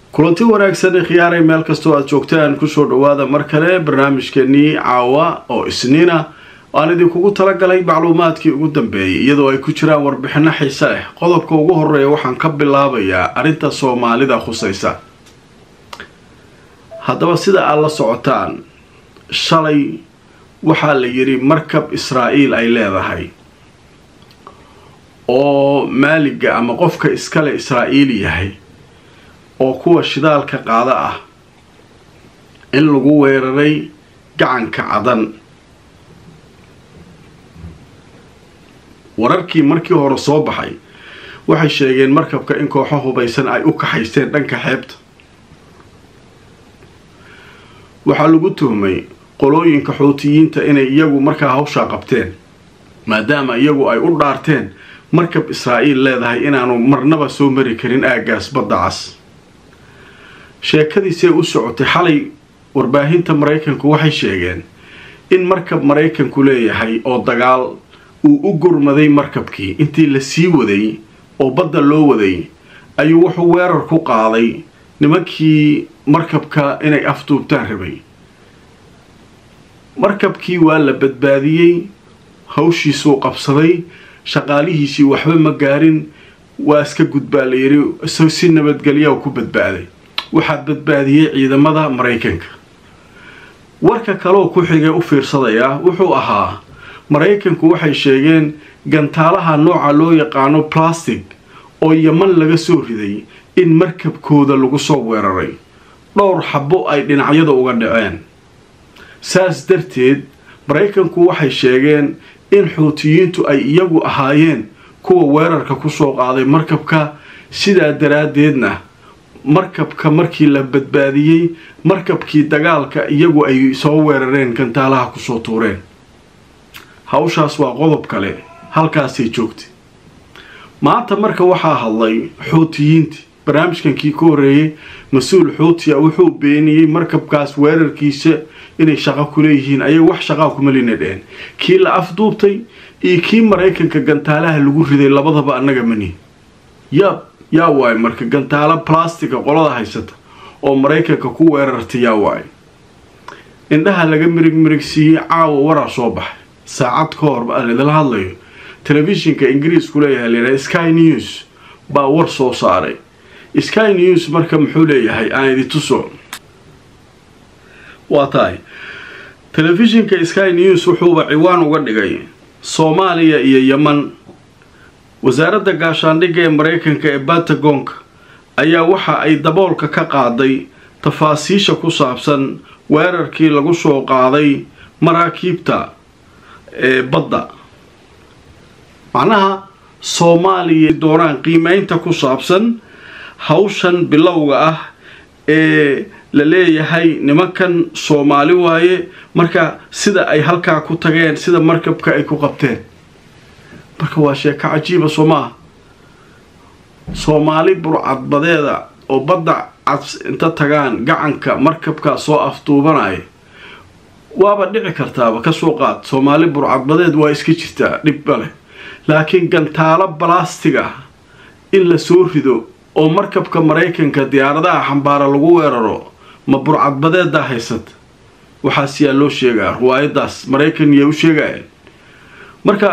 kulanti wanaagsan khiyaaray meel kastoo aad joogtaan kusoo dhawaada mar kale barnaamijkeenii caawa oo isniina aan idinkugu talagalay macluumaadkii ugu dambeeyay iyadoo ay ku jiraan warbixino xiise leh qodobka ugu horeeya waxaan ka bilaabayaa arrinta soomaalida khusaysa haddaba sida aad la socotaan shalay waxaa la yidhi markab israa'iil ay leedahay oo maaliga ama qofka iskale israa'iili yahay oo kuwa shidaalka qaada ah in lagu weeraray gacanka cadan wararkii markii hore soo baxay waxay sheegeen markabka in kooxo hubaysan ay u kaxaysteen dhanka xeebta waxaa lagu tuhmay qolooyinka xuutiyiinta inay iyagu markaa hawshaa qabteen maadaama iyagu ay u dhaarteen markab israa'iil leedahay inaanu marnaba soo mari karin aaggaas badda cas sheekadiisee u socotay xalay warbaahinta maraykanku waxay sheegeen in markab maraykanku leeyahay oo dagaal uu u gurmaday markabkii intii la sii waday oo badda loo waday ayuu wuxuu weerar ku qaaday nimankii markabka inay afduubtaan rabay markabkii waa la badbaadiyey hawshiisuu qabsaday shaqaalihiisii waxba ma gaarin waa iska gudbaa la yidhi isagoo si nabadgelya ku badbaaday waxaa badbaadiyey ciidamada maraykanka warka kaleoo ku xigay u fiirsadayaa wuxuu ahaa maraykanku waxay sheegeen gantaalaha nooca loo yaqaano plastic oo yaman laga soo riday in markabkooda lagu soo weeraray dhowr xabo ay dhinacyada uga dhaceen saas darteed maraykanku waxay sheegeen in xuutiyiintu ay iyagu ahaayeen kuwa weerarka kusoo qaaday markabka sidaa daraaddeedna markabka markii la badbaadiyey markabkii dagaalka iyagu ay soo weerareen gantaalaha kusoo tuureen hawshaas waa qodob kale halkaasay joogtay maanta marka waxaa hadlay xuutiyiintii barnaamijkankii ka horreeyey mas-uul xuutiya wuxuu beeniyey markabkaas weerarkiisa inay shaqo ku leeyihiin ayay wax shaqaa kuma lina dheen kii la afduubtay iyo kii maraykanka gantaalaha lagu riday labadaba annaga mani yaab yaa waaye marka gantaalo plastica qolada haysata oo maraykanka ku weerartay yaa waaye indhaha laga mirig mirigsiiyey caawa waraa soo baxay saacad ka hor aan idila hadlayo telefishinka ingiriisku leeyahay layidhaha sky news baa war soo saaray sky news marka muxuu leeyahay aan idi tuso waa tahay telefishinka sky news wuxuuba ciwaan uga dhigay soomaaliya iyo yeman wasaaradda gaashaandhigga ee maraykanka ee batagonka ayaa waxa ay daboolka ka qaaday tafaasiisha ku saabsan weerarkii lagu soo qaaday maraakiibta ee badda macnaha soomaaliya doonaan qiimeynta ku saabsan hawshan bilowga ah ee la leeyahay nimankan soomaali waaye marka sida ay halkaa ku tageen sida markabka ay ku qabteen marka waa sheeko cajiiba soo maaha soomaali burcadbadeeda oo badda cads inta tagaan gacanka markabkaa soo afduubanaya waaba dhici kartaaba kasoo qaad soomaali burcadbadeed waa iska jirtaa dhibba leh laakiin gantaalo balastig ah in la soo rido oo markabka maraykanka diyaaradaha xambaara lagu weeraro ma burcadbadeedaa haysata waxaas yaa loo sheegaa riwaayadaas maraykan yaa u sheegayeen marka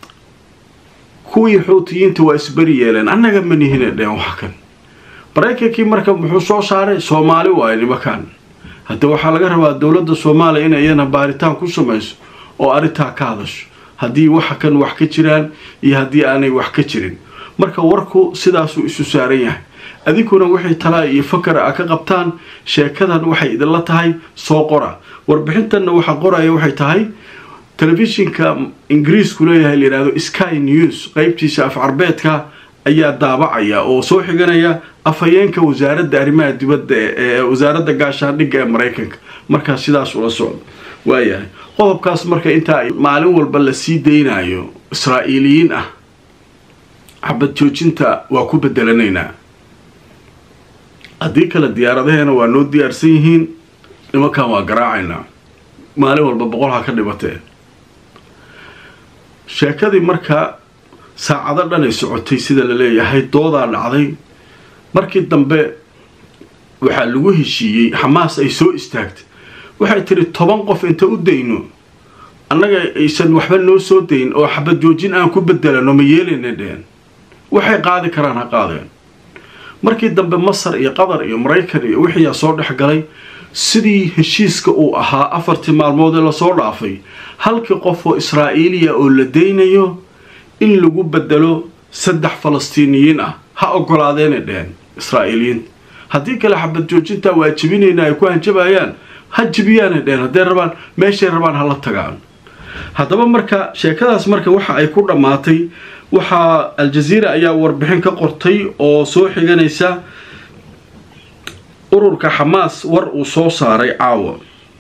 kuwii xuutiyiinta waa isberi yeeleen annaga ma nihina dheen wax kan maraykankii marka muxuu soo saaray soomaali waaye nimankan hadda waxaa laga rabaa dowladda soomaaliya in iyana baaritaan ku samayso oo arrintaa ka hadasho haddii waxa kan wax ka jiraan iyo haddii aanay wax ka jirin marka warku sidaasuu isu saaran yahay adinkuna wixii talaa iyo fakara a ka qabtaan sheekadan waxay idinla tahay soo qora warbixintanna waxa qoraya waxay tahay telefishinka ingiriisku leeyahay layidhahdo sky news qeybtiisa af carbeedka ayaa daabacaya oo soo xiganaya afhayeenka wasaaradda arrimaha dibadda ee wasaaradda gaashaandhigga ee maraykanka markaas sidaas ula socdo waayahay qodobkaas marka intaa maalin walba la sii daynayo israa'iiliyiin ah xabad joojinta waa ku bedelanaynaa haddii kale diyaaradaheena waa noo diyaarsan yihiin nimankan waa garaacaynaa maalin walba boqol ha ka dhibatee sheekadii marka saacado dhanay socotay sida la leeyahay doodaa dhacday markii dambe waxaa lagu heshiiyey xamaas ay soo istaagtay waxay tiri toban qof inta u dayno annaga aysan waxba noo soo dayn oo xabad joojin aan ku bedelano ma yeelayna dheen waxay qaadi karaan ha qaadeen markii dambe masar iyo qatar iyo maraykan iyo wixiiyaa soo dhex galay sidii heshiiska uu ahaa afartii maalmood ee lasoo dhaafay halkii qof oo israa'iiliya oo la daynayo in lagu bedelo saddex falastiiniyiin ah ha ogolaadeena dheheen israa'iiliyiinta haddii kale xabad joojintaa waa jebinayna ay ku hanjabayaan ha jibiyaana dheheen hadday rabaan meeshay rabaan hala tagaan haddaba marka sheekadaas marka waxa ay ku dhammaatay waxaa al-jaziira ayaa warbixin ka qortay oo soo xiganaysa ururka xamaas war uu soo saaray caawa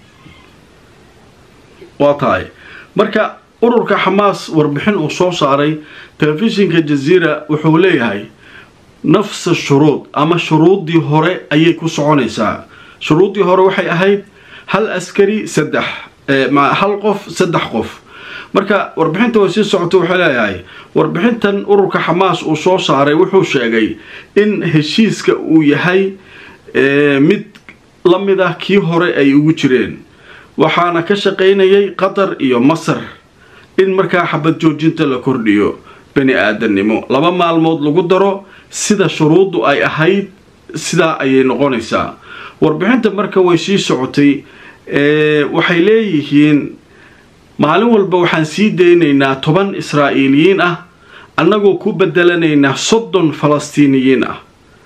waa tahay marka ururka xamaas warbixin uu soo saaray telefishinka jaziira wuxuu leeyahay nafsa shuruud ama shuruuddii hore ayay ku soconaysaa shuruuddii hore waxay ahayd hal askari saddex hal qof saddex qof marka warbixinta way sii socota waxay leeyahay warbixintan ururka xamaas uu soo saaray wuxuu sheegay in heshiiska uu yahay mid la mid ah kii hore ay ugu jireen waxaana ka shaqaynayay qatar iyo masar in markaa xabad joojinta la kordhiyo bani aadannimo laba maalmood lagu daro sida shuruuddu ay ahayd sidaa ayay noqonaysaa warbixinta marka way sii socotay waxay leeyihiin maalin walba waxaan sii daynaynaa toban israa'iiliyiin ah annagoo ku bedelanaynaa soddon falastiiniyiin ah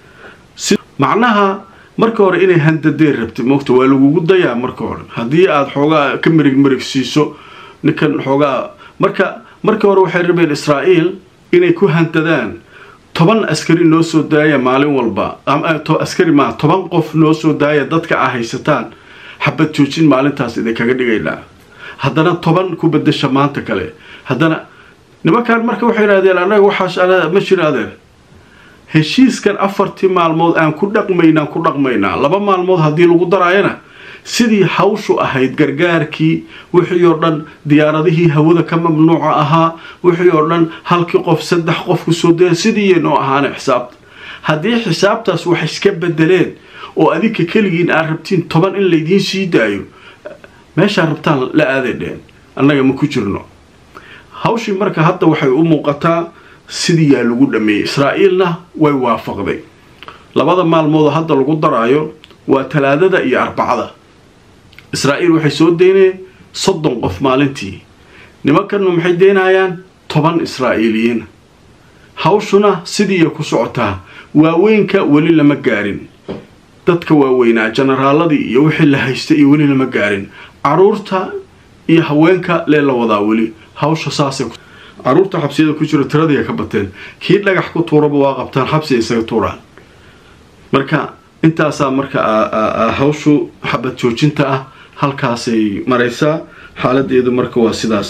macnaha marka hore inay handadeen rabtay moogta waa lagugu dayaa marka hore haddii aada xoogaa ka merig merig siiso ninkan xoogaa marka markii hore waxay rabeen israa'iil inay ku handadaan toban askari noo soo daaya maalin walba askari maa toban qof noo soo daaya dadka a haysataan xabad joojin maalintaas idinkaga dhigaynaa haddana toban ku bedasha maanta kale haddana nimankan marka waxay idhahdeen annaga waxaas ma jiraadeen heshiiskan afartii maalmood aan ku dhaqmaynaan ku dhaqmaynaa laba maalmood haddii lagu daraayana sidii hawshu ahayd gargaarkii wixii oo dhan diyaaradihii hawada ka mamnuuca ahaa wixii oo dhan halkii qof saddex qof ku soo daya sidii noo ahaana xisaabta haddii xisaabtaas wax iska bedeleen oo adinka keligiin aad rabtiin toban in laydiin sii daayo meeshaa rabtaan la aaday dheen annaga ma ku jirno hawshii marka hadda waxay u muuqataa sidii yaa lagu dhameeyey israa'iilna way waafaqday labada maalmoodoo hadda lagu daraayo waa talaadada iyo arbacada israa'iil waxay soo daynayeen soddon qof maalintii nimankannu maxay daynayaan toban israa'iiliyiina hawshuna sidiiya ku socotaa waaweynka weli lama gaarin dadka waaweynaa jenaraaladii iyo wixii la haysta iyo weli lama gaarin caruurta iyo haweenka lee la wadaa weli hawsha saasay caruurta xabsiyada ku jiro tiradii ka bateen kii dhagax ku tuuraba waa qabtaan xabsi isaga tuuraan marka intaasaa marka hawshu xabad joojinta ah halkaasay maraysaa xaaladeedu marka waa sidaas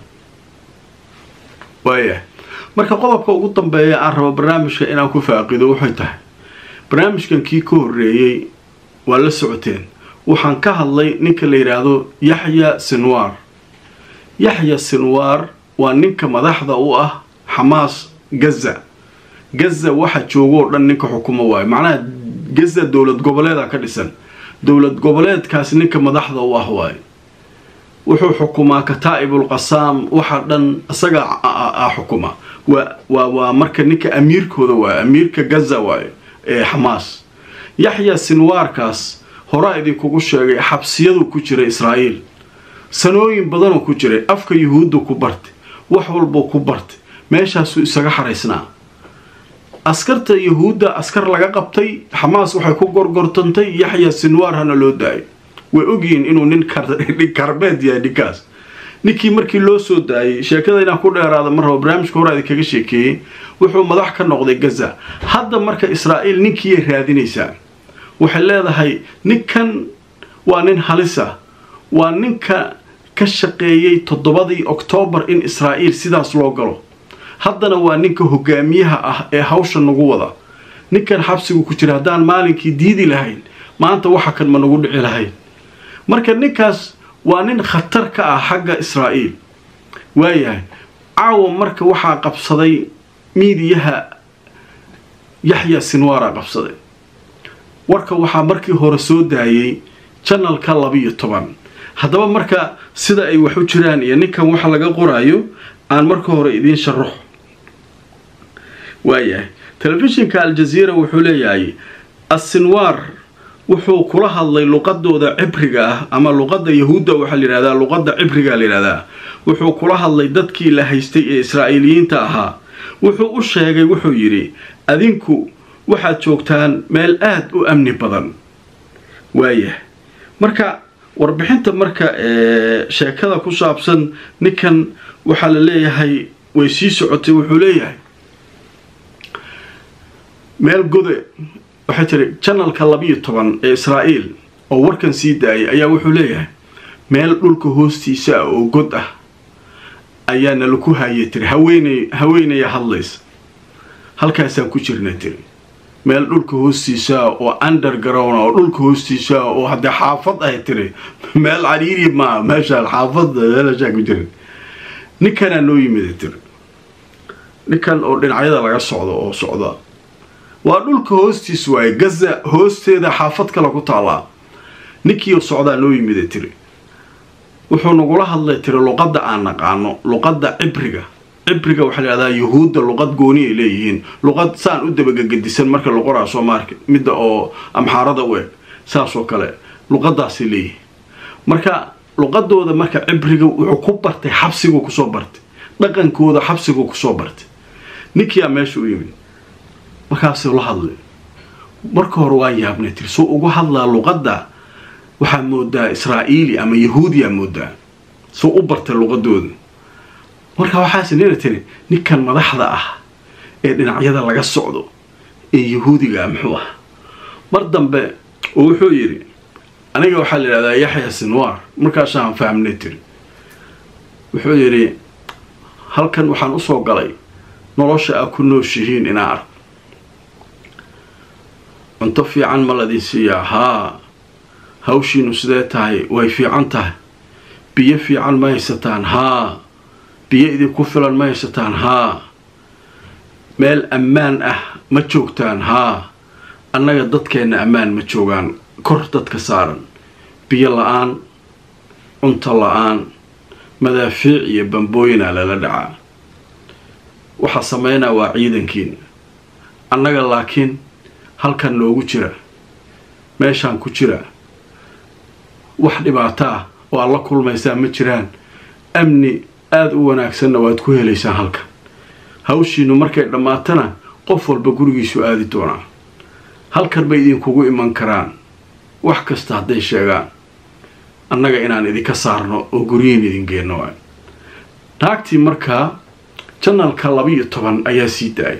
waaya marka qodobka ugu dambeeya aan rabo barnaamijka inaan ku faaqido waxay tahay barnaamijkan kii ka horreeyey waa la socoteen waxaan ka hadlay ninka la yidhaahdo yaxya sinwaar yaxya sinwaar waa ninka madaxda u ah xamaas gaza gaza waxa joogo oo dhan ninka xukumo waayo macnaha gaza dowlad goboleeda ka dhisan dowlad goboleedkaas ninka madaxda u ah waayo wuxuu xukumaa kataa'ibul qasaam waxa dhan isaga a xukuma waa waa waa marka ninka amiirkooda waayo amiirka gaza waayo ee xamaas yaxya sinwaarkaas horaa idinkugu sheegay xabsiyaduu ku jiray israa'iil sanooyin badanoo ku jiray afka yuhuuddu ku bartay wax walbuu ku bartay meeshaasuu isaga xaraysnaa askarta yuhuudda askar laga qabtay xamaas waxay ku gorgortantay yaxya sinwaar hana loo daayay way ogyihiin inuu nin karbeed yahay ninkaas ninkii markii loo soo daayay sheekada inaan ku dheeraada mar rabo barnaamijka horaa idinkaga sheekeeyey wuxuu madax ka noqday gaza hadda marka israa'iil ninkiiyay raadinaysaa waxay leedahay ninkan waa nin halisa waa ninka ka shaqeeyey toddobadii oktoobar in israa'iil sidaas loo galo haddana waa ninka hogaamiyaha ah ee hawsha nagu wada ninkan xabsigu ku jira haddaan maalinkii diidi lahayn maanta waxa kan ma nagu dhici lahayn marka ninkaas waa nin khatar ka ah xagga israa'iil waayahay caawa marka waxaa qabsaday miidiyaha yaxya sinwaara qabsaday warka waxaa markii hore soo daayay janalka labiyo toban haddaba marka sida ay wax u jiraan iyo ninkan waxa laga qoraayo aan marka hore idiin sharaxo waayahay telefishinka aljaziira wuxuu leeyahay asinwaar wuxuu kula hadlay luqadooda cibriga ah ama luqada yahuudda waxaa layihahdaa luqada cibriga layihahdaa wuxuu kula hadlay dadkii la haystay ee israa'iiliyiinta ahaa wuxuu u sheegay wuxuu yidhi adinku waxaad joogtaan meel aada u amni badan waayah marka warbixinta marka sheekada ku saabsan ninkan waxaa la leeyahay way sii socotay wuxuu leeyahay meel gode waxay tiri janalka labiyo toban ee israa'iil oo warkan sii daayay ayaa wuxuu leeyahay meel dhulka hoostiisa ah oo god ah ayaana laku haayay tiri haweeney haweenaya hadlaysa halkaasaan ku jirna tiri meel dhulka hoostiisa oo underground oo dhulka hoostiisa oo haddee xaafad ahay tiri meel cariiri maa meeshaan xaafad meelashaa ku jirin ninkanaa noo yimida tiri ninkan oo dhinacyada laga socdo oo socda waa dhulka hoostiis waaye gaza hoosteeda xaafad kale ku taallaa ninkii socdaa noo yimida tiri wuxuu nagula hadlay tiri luqadda aan naqaano luqadda cibriga cibriga waxaa layihahdaa yuhuudda luqad gooni ay leeyihiin luqad saan u dabagagadisan marka la qoraa soomaarka midda oo amxaarada u eg saasoo kale luqadaasay leeyihiin marka luqadooda marka cibriga wuxuu ku bartay xabsiguu kusoo bartay dhaqankooda xabsiguu kusoo bartay ninkiyaa meesha u yimid markaasuu la hadlay marka hore waan yaabnay tiri suu ugu hadlaa luqadda waxaa moodaa israa'iili ama yahuudiyaa moodaa suu u bartay luqadooda marka waxaase nina tiri ninkan madaxda ah ee dhinacyada laga socdo ee yahuudiga muxuu ah mar dambe oo wuxuu yidhi aniga waxaa la yidhahdaa yaxya sinwaar markaasaan fahmnay tiri wuxuu yidhi halkan waxaan usoo galay nolosha aa ku nooshihiin inaa arko cunto fiican ma ladin siiyaa haa hawshiinu sidee tahay way fiican tahay biyo fiican ma haysataan haa biyo idinku filan ma haysataan haa meel ammaan ah ma joogtaan haa annaga dadkeenna ammaan ma joogaan kor dadka saaran biyo la-aan cunto la-aan madaafiic iyo bambooyinaa lala dhacaa waxaa sameynaa waa ciidankiina annaga laakiin halkan noogu jira meeshaan ku jira wax dhibaato ah oo aad la kulmaysaan ma jiraan amni aada u wanaagsanna waad ku helaysaan halkan hawshiinu markay dhammaatana qof walba gurigiisu aadi doonaa halkan bay idinkugu iman karaan wax kasta hadday sheegaan annaga inaan idinka saarno oo guryihiin idin geenno waay naagtii markaa janalka labiiyo toban ayaa sii daayay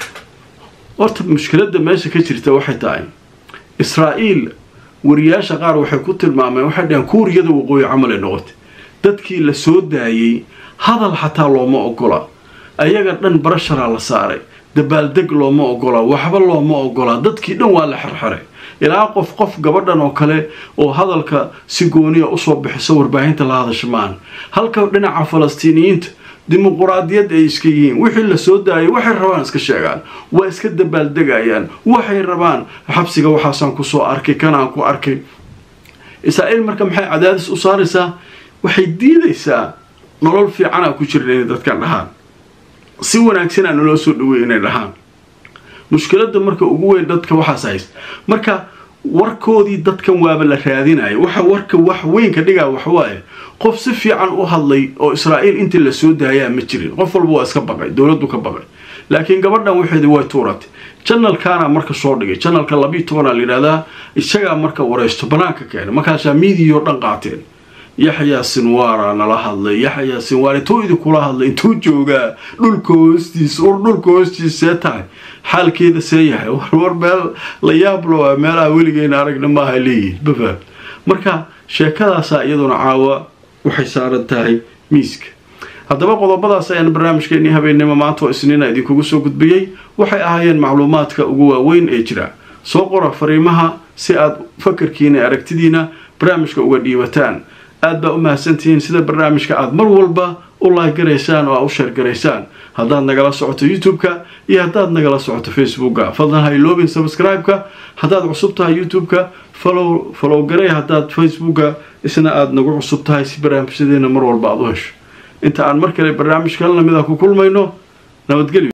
horta mushkiladda meesha ka jirta waxay tahay israa'iil wariyaasha qaar waxay ku tilmaameen waxay dhaheen kuuriyada waqooyi camalay noqotay dadkii la soo daayey hadal xataa looma ogola ayaga dhan barasharaa la saaray dabaaldeg looma ogola waxba looma ogola dadkii dhan waa la xerxeray ilaa qof qof gabadhan oo kale oo hadalka si gooniya usoo bixiso warbaahinta la hadasha maan halka dhinaca falastiiniyiinta dimuquraadiyad ay iska yihiin wixii la soo daayay waxay rabaan iska sheegaan waa iska dabaaldegayaan waxay rabaan xabsiga waxaasaan kusoo arkay kanaan ku arkay israa'iil marka maxay cadaadis u saaraysaa waxay diidaysaa nolol fiicanaa ku jiran inay dadkan dhahaan si wanaagsanaa naloo soo dhawey inay dhahaan mushkiladda marka ugu weyn dadka waxaas hayst marka warkoodii dadkan waaba la raadinaya waxa warka wax weyn ka dhigaa waxwaaye qof si fiican u hadlay oo israa'iil intii la soo daayaa ma jirin qof walba waa iska baqay dowladdu ka baqay laakiin gabadhan waxeedi way tuuratay janalkaana marka soo dhigay janalka labiiyo tobanaa layidhahdaa isagaa marka waraysto banaanka keenay markaasaa miidiyo dhan qaateen yaxyaa sinwaara nala hadlay yaxyaa sinwaar intuu idinkula hadlay intuu joogaa dhulka hoostiisa ur dhulka hoostiisa see tahay xaalkeeda see yahay warwar meel la yaablo waa meelaha weligeena aragna maaha leeyihin bafaam marka sheekadaasaa iyaduna caawa waxay saaran tahay miiska haddaba qodobadaas ayaan barnaamijkeenii habeennimo maanta oo isniina idinkugu soo gudbiyey waxay ahaayeen macluumaadka ugu waaweyn ee jira soo qora fariimaha si aad fakarkiina aragtidiina barnaamijka uga dhiibataan aad baa u mahadsantihiin sida barnaamijka aad mar walba u laagaraysaan oo aa u sheergaraysaan haddaad nagala socoto youtube-ka iyo haddaad nagala socoto facebooka fadlan ha iloobin subscribe-ka haddaad cusub tahay youtube-ka falow falow garay haddaad facebooka isna aada nagu cusub tahay si barnaamijyadeena mar walba aad u hesho inta aan mar kale barnaamij kala lamid a ku kulmayno nabadgelyo